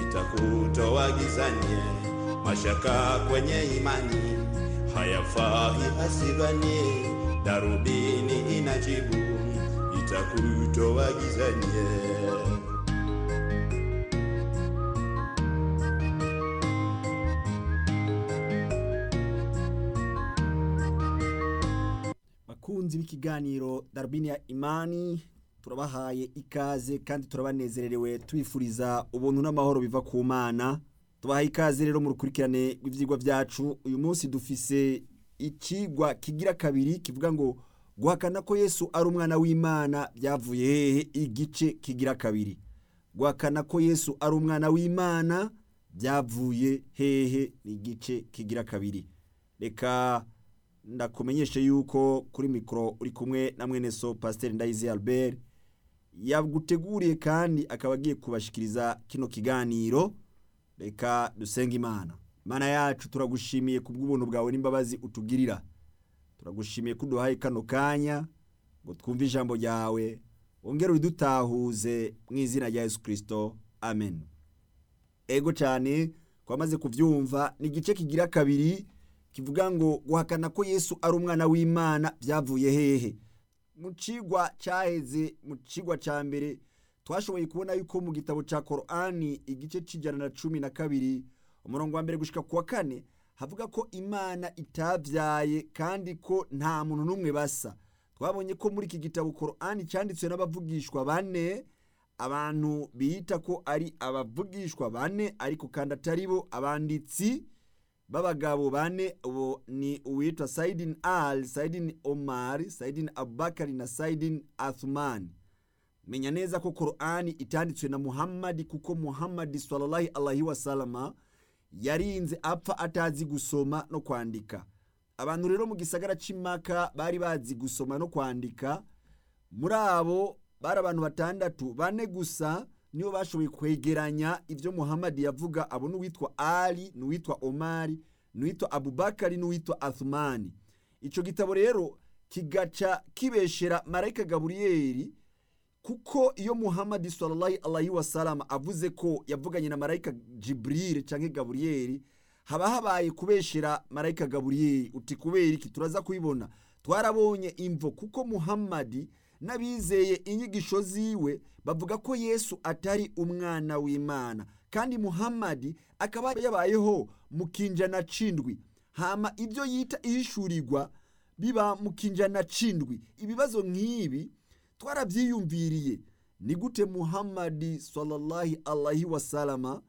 itakutoa gizani. Mashaka kwenye imani hayafai hasibani, darubini inajibu itakutoa gizani. bakunzi b'ikiganiro darubini ya imani turabahaye ikaze kandi turabanezererewe tubifuriza ubuntu n'amahoro biva ku mana tubahaye ikaze rero mu rukurikirane rw'ivyigwa vyacu uyu munsi dufise ikigwa kigira kabiri kivuga ngo guhakana ko yesu ari umwana w'imana byavuye hehe igice kigira kabiri guhakana ko yesu ari umwana w'imana byavuye hehe ni igice kigira kabiri reka ndakumenyeshe yuko kuri mikoro uri kumwe na mwene so pasiteri ndayizi albert yaguteguriye kandi akaba agiye kubashikiriza kino kiganiro reka dusenge imana imana yacu turagushimiye ku bw'ubuntu bwawe n'imbabazi utugirira turagushimiye ko uduhaye kano kanya ngo twumve ijambo ryawe wongere uridutahuze mu izina rya yesu kirisito amen ego cyane twamaze kubyumva ni igice kigira kabiri kivuga ngo guhakana ko yesu ari umwana w'imana byavuye hehe mu cigwa cyaheze mu cigwa cya mbere twashoboye kubona yuko mu gitabo cya korani igice cy'ijana na cumi na kabiri umurongo wa mbere gushika ku wa kane havuga ko imana itabyaye kandi ko nta muntu n'umwe basa twabonye ko muri iki gitabo korani cyanditswe n'abavugishwa bane abantu bita ko ari abavugishwa bane ariko kandi atari bo abanditsi b'abagabo bane ubu ni uwitwa sayidini ali sayidini omari sayidini abubakari na sayidini athumani menya neza ko korani itanditswe na muhammadi kuko muhammadi sallallahu alaihi wasalama yarinze apfa atazi gusoma no kwandika abantu rero mu gisagara c'imaka bari bazi gusoma no kwandika muri abo bari abantu batandatu bane gusa nibo bashoboye kwegeranya ibyo muhammadi yavuga abo n'uwitwa ali n'uwitwa omari n'uwitwa abubakari n'uwitwa athumani icyo gitabo rero kigaca kibeshera marayika gaburiyeri kuko iyo muhammadi sallallahu alaihi wasallam avuze ko yavuganye na marayika jibril cyangwa gaburiyeri haba habaye kubeshera marayika gaburiyeri uti kubera iki turaza kubibona twarabonye imvo kuko muhammadi n'abizeye inyigisho ziwe bavuga ko yesu atari umwana w'imana kandi muhammadi akaba yabayeho mu kinjana cindwi hama ibyo yita ihishurirwa biba mu kinjana cindwi ibibazo nk'ibi twarabyiyumviriye ni gute muhammadi sallallahu alaihi wasalama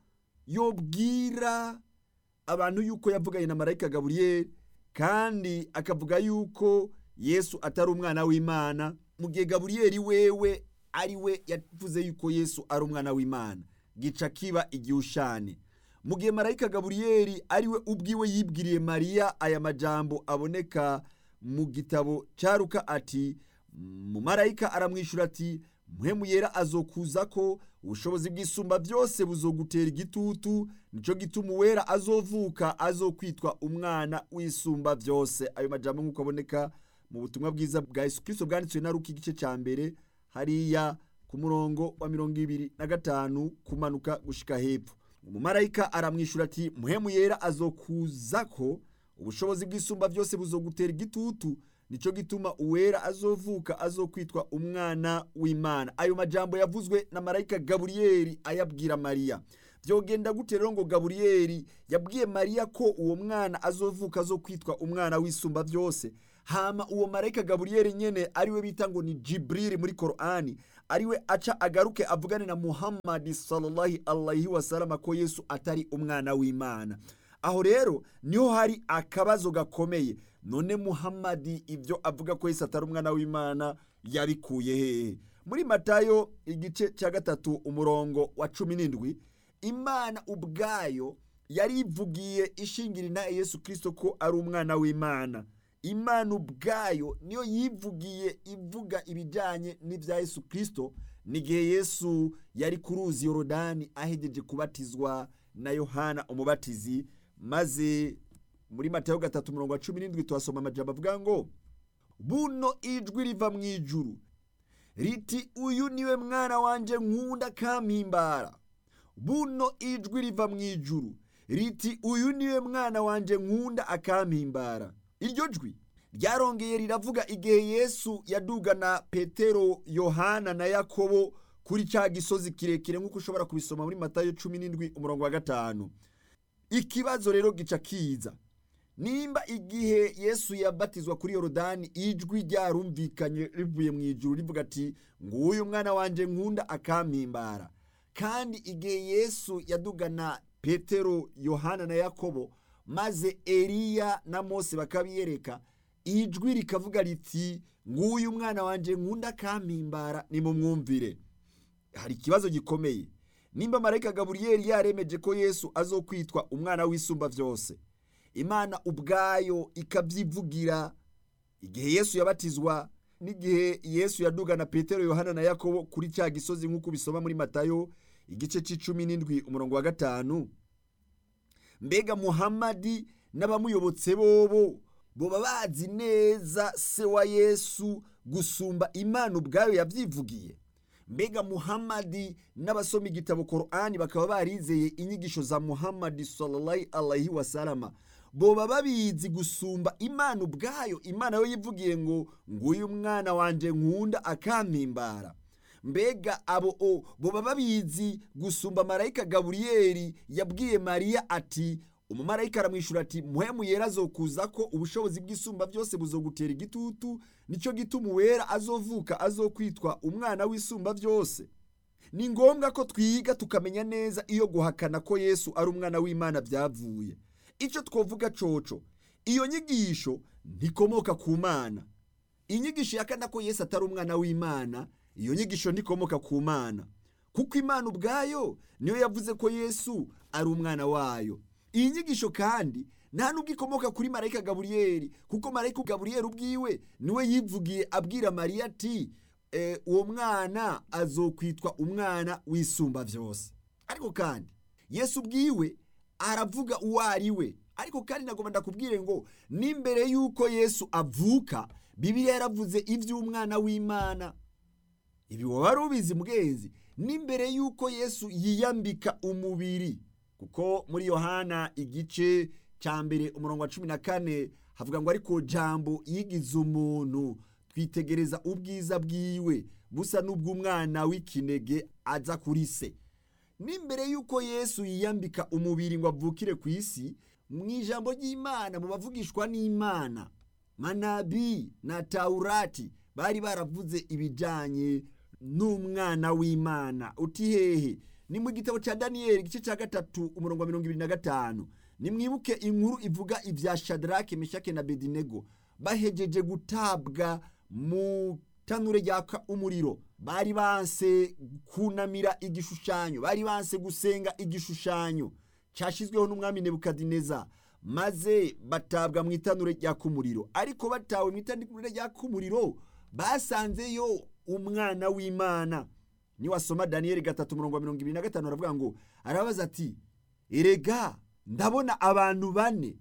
yobwira abantu yuko yavuganye na marayika gaburiyeri kandi akavuga yuko yesu atari umwana w'imana mu gihe gaburiyeri wewe ari we yavuze yuko yesu ari umwana w'imana gica kiba igihushane mu gihe marayika gaburiyeri ari we ubwiwe yibwiriye mariya aya majambo aboneka mu gitabo cyaruka ati mu marayika aramwishyura ati muhemu yera azokuza ko ubushobozi bw'isumba byose buzogutera igitutu nicyo gituma uwera azovuka azokwitwa umwana w'isumba byose ayo majambo nk'uko aboneka mu butumwa bwiza bwa yesu kirisito bwanditswe na ruka igice cya mbere hariya ku murongo wa mirongo ibiri na gatanu kumanuka gushika hepfo umumarayika aramwishyura ati muhemu yera azokuza ko ubushobozi bw'isumba byose buzogutera igitutu nicyo gituma uwera azovuka azokwitwa umwana w'imana ayo majambo yavuzwe na marayika gaburiyeri ayabwira mariya byogenda gute rero ngo gaburiyeri yabwiye mariya ko uwo mwana azovuka azokwitwa umwana w'isumba byose hama uwo marayika gaburiyeri nyene ariwe bita ngo ni jibrili muri korani ariwe aca agaruke avugane na muhammadi sallallahu alaihi wasalama ko yesu atari umwana w'imana aho rero niho hari akabazo gakomeye none muhammadi ibyo avuga ko yesu atari umwana w'imana yabikuye hehe muri matayo igice cya gatatu umurongo wa cumi n'indwi imana ubwayo yarivugiye ishingira inaye yesu kirisito ko ari umwana w'imana imana ubwayo niyo yivugiye ivuga ibijyanye n'ibya yesu kirisito n'igihe yesu yari ku ruzi yorodani ahegeje kubatizwa na yohana umubatizi maze muri matayo gatatu umurongo wa cumi n'indwi tuhasoma amajambo avuga ngo buno ijwi riva mu ijuru riti uyu niwe mwana wanjye nkunda kampimbara buno ijwi riva mu ijuru riti uyu niwe mwana wanjye nkunda akampimbara iryo jwi ryarongeye riravuga igihe yesu yadugana petero yohana na yakobo kuri cya gisozi kirekire nk'uko ushobora kubisoma muri matayo cumi n'indwi umurongo wa gatanu ikibazo rero gica kiza nimba igihe yesu yabatizwa kuri yorodani ijwi ryarumvikanye rivuye mu ijuru rivuga ati nguyu mwana wanjye nkunda akampimbara kandi igihe yesu yadugana petero yohana na yakobo maze eliya na mose bakabiyereka ijwi rikavuga riti nguyu mwana wanjye nkunda akampimbara nimumwumvire hari ikibazo gikomeye nimba marayika gaburiyeri yaremeje ko yesu azokwitwa umwana w'isumba byose imana ubwayo ikabyivugira igihe yesu yabatizwa n'igihe yesu yadugana petero yohana na yakobo kuri cya gisozi nk'uko ubisoma muri matayo igice cy'icumi n'indwi umurongo wa gatanu mbega muhamadi n'abamuyobotse bobo boba bazi neza se wa yesu gusumba imana ubwayo yabyivugiye mbega muhamadi n'abasoma igitabo korani bakaba barizeye inyigisho za muhamadi sallallahu alaihi wasalama boba babizi gusumba imana ubwayo imana yo yivugiye ngo nguyu mwana wanjye nkunda akampimbara mbega abo o boba babizi gusumba marayika gaburiyeri yabwiye mariya ati umumarayika aramwishyura ati muhemu yera azokuza ko ubushobozi bw'isumba byose buzogutera igitutu nicyo gituma uwera azovuka azokwitwa umwana w'isumba byose ni ngombwa ko twiga tukamenya neza iyo guhakana ko yesu ari umwana w'imana byavuye icyo twavuga coco iyo nyigisho ntikomoka ku mana inyigisho yakana ko yesu atari umwana w'imana iyo nyigisho ntikomoka ku mana kuko imana ubwayo niyo yavuze ko yesu ari umwana wayo iyi nyigisho kandi nta nubwo ikomoka kuri marayika gaburiyeri kuko marayika gaburiyeri ubwiwe niwe yivugiye abwira mariya ati uwo mwana azokwitwa umwana w'isumba byose ariko kandi yesu ubwiwe aravuga uwo ari we ariko kandi nagomba ndakubwire ngo n'imbere y'uko yesu avuka bibiliya yaravuze iby'umwana w'imana ibi waba wari ubizi mwenzi n'imbere y'uko yesu yiyambika umubiri kuko muri yohana igice cya mbere umurongo wa cumi na kane havuga ngo ariko jambo yigize umuntu twitegereza ubwiza bwiwe busa n'ubw'umwana w'ikinege aza kuri se n'imbere y'uko yesu yiyambika umubiri ngo avukire ku isi mu ijambo ry'imana mu bavugishwa n'imana manabi na tawurati bari baravuze ibijyanye n'umwana w'imana uti hehe ni mu gitabo cya daniyeli igice cya gatatu umurongo wa mirongo ibiri na gatanu nimwibuke inkuru ivuga ibya shadarake meshake na bedinego bahejeje gutabwa mu tanure ryaka umuriro bari banse kunamira igishushanyo bari banse gusenga igishushanyo cyashyizweho n'umwami nebukadineza maze batabwa mu itanure ryaka umuriro ariko batawe mu itanure ryaka umuriro basanzeyo umwana w'imana niwasoma daniyeli gatatu umurongo wa mirongo ibiri na gatanu aravuga ngo arabaza ati erega ndabona abantu bane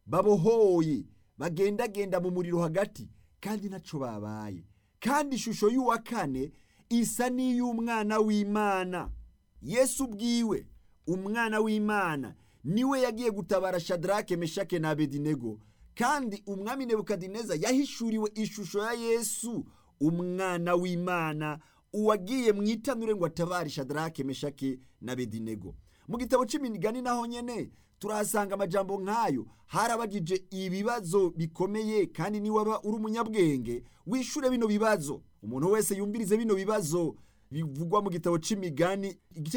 babohoye bagendagenda mu muriro hagati kandi ntacyo babaye kandi ishusho y'uwa kane isa n'iy'umwana w'imana yesu ubwiwe umwana w'imana niwe yagiye gutabara shadarake meshake na abedinego kandi umwami nebukadineza yahishuriwe ishusho ya yesu umwana w'imana uwagiye mu itanure ngo atabare shadarake meshake na bedinego mu gitabo cy'imigani naho nyene turahasanga amajambo nk'ayo harabagije ibibazo bikomeye kandi niba waba uri umunyabwenge wishure bino bibazo umuntu wese yumvirize bino bibazo bivugwa mu gitabo cy'imigani igice